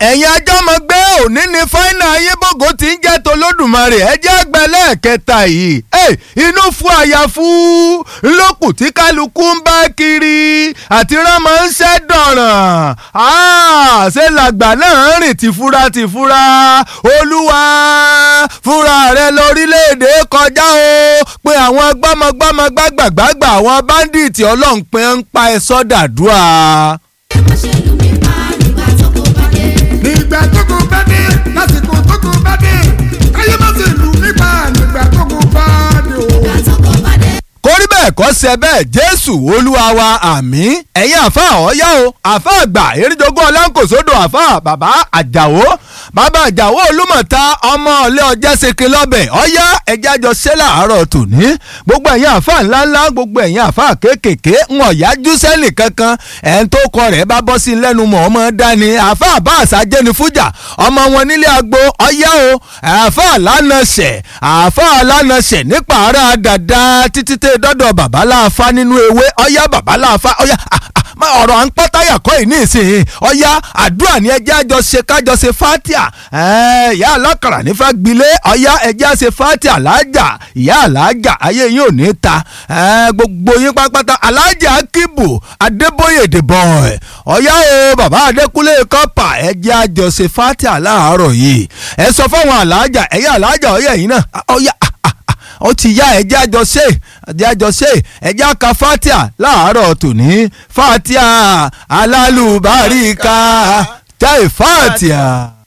ẹ̀yin ajámọ̀gbé òní ni fáínà ayébògo ti ń jẹ́ tolódùmarè ẹ jẹ́ àgbẹ̀ lẹ́ẹ̀kẹta yìí inú fún àyàfú lókù tí kálukú ń bá kiri àti rámọ ń ṣẹ́ dọ̀ràn ṣé làgbà náà rìn tìfura tìfura olúwa fúnra rẹ lórílẹ̀‐èdè kọjá o pé àwọn gbọ́mọgbọ́mọ gbàgbàgbàgbà àwọn báńdíìtì ọlọ́run pé ń pa ẹ sọ́dàdúrà. nígbà tó kò bá dé lásìkò tó kò bá dé káyé má ṣe lù nípa nígbà tó kò bá dé o. kórí bẹ́ẹ̀ kọ́ ṣe bẹ́ẹ̀ jésù olúwa wa àmín ẹ̀yin àfa ọ̀yá o àfa àgbà eréjogún ọlánkòsódò àfa bàbá àjàwó bàbá àjàwó olúmọ̀ta ọmọ ọ̀lẹ́ ọjà ṣèké lọ́bẹ̀ ọ̀yá ẹ̀jẹ̀ àjọ ṣe láàárọ̀ tòní gbogbo ẹ̀yin àfa ńláńlá gbogbo ẹ̀yin àfa kéékèèké ń ọ̀yájú sẹ́lì kankan ẹ̀ ń tó kọ rẹ̀ bá bọ́ sí lẹ́nu mọ̀ ọmọ dání àfa àbá àṣàjẹ́ ni fújà ọmọ wọn nílé agbo ọ̀yá o àfa lánàṣẹ̀ àfa lánàṣẹ̀ nípa ara dàda títí tẹ́ dọ́dọ̀ babaláfa nínú ewé ọ̀yá babaláfa ọ̀yá ọ̀rọ̀ à ń pọ́ táyà kọ́ yìí ní ìsìn ọ̀yá àdúrà ní ẹjẹ́ àjọ ṣe kájọ ṣe fatia ìyá alákàrà nífa gbilé ọ̀yá ẹjẹ́ àṣe fatia lájà ìyá alájà ayé yín ò ní ta gbogbo yín pátápátá alájà akíbù adébóyè dìbò ọ̀yá o bàbá adékúnlé kọ́pà ẹjẹ́ àjọ ṣe fatia láàárọ̀ yìí ẹ sọ fáwọn alájà ẹ̀yà alájà ọ̀yá yìí náà ọ̀yá ó ti yá ẹjẹ́ àjọṣe ẹjẹ́ àjọṣe ẹjẹ́ àka fatia láàárọ̀ tòní fatia alálùbáríkà jẹ́ fatia.